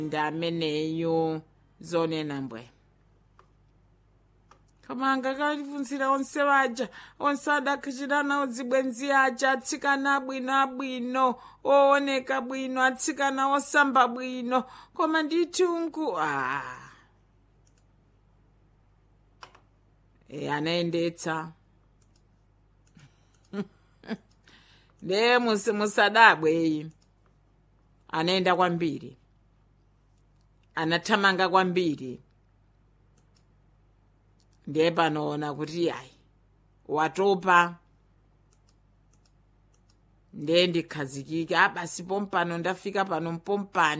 ndi ameneyu zonena mbwe koma angakalifunzira onse waja onse adakhachitana odzibwenzi aja atsikana abwino abwino ooneka bwino atsikana osamba bwino koma ndithunku a e anayendetsa ndiye musadabweyi anayenda kwambiri anathamanga kwambiri ndiye panoona kuti yayi watopa ndiye ndikhazikike abasi pompano ndafika pano mpompani